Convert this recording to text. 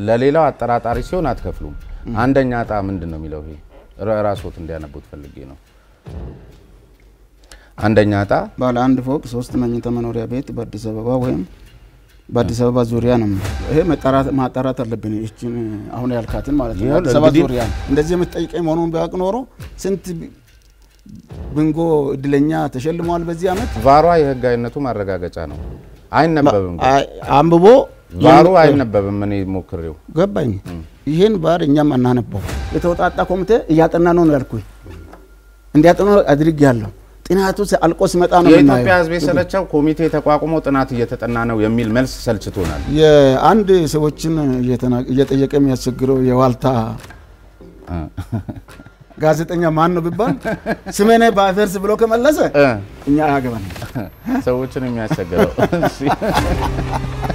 ለሌላው አጠራጣሪ ሲሆን አትከፍሉም። አንደኛ እጣ ምንድን ነው የሚለው? ይሄ ራ- ራስዎት እንዲያነቡት ፈልጌ ነው። አንደኛ እጣ ባለ አንድ ፎቅ ሶስት መኝታ መኖሪያ ቤት በአዲስ አበባ ወይም በአዲስ አበባ ዙሪያ ነው። ይሄ መጣራት ማጣራት አለብን። ይህችን አሁን ያልካትን ማለት ነው። ይኸውልህ አዲስ አበባ እንግዲህ- ዙሪያ እንደዚህ የምትጠይቀኝ መሆኑን ቢያውቅ ኖሮ ስንት ብንጎ እድለኛ ተሸልመዋል በዚህ ዓመት። ቫሯ የህጋዊነቱ ማረጋገጫ ነው። አይነበብም ግን። አይ- አንብቦ ቫሩ አይነበብም። እኔ ሞክሬው ገባኝ። ይህን ባር እኛም አናነበው የተወጣጣ ኮሚቴ እያጠና ነው ነው ያልኩኝ። እንዲያጠኑ አድርግ ያለው ጥናቱ አልቆ ሲመጣ ነው የኢትዮጵያ የምናየው። ህዝብ የሰለቸው ኮሚቴ ተቋቁሞ ጥናት እየተጠና ነው የሚል መልስ ሰልችቶናል። የአንድ ሰዎችን እየተና- እየጠየቀ የሚያስቸግረው የዋልታ ጋዜጠኛ ማን ነው ቢባል ስሜኔ በአፌርስ ብሎ ከመለሰ እ እኛ አያገባን። ሰዎችን የሚያስቸግረው እሺ።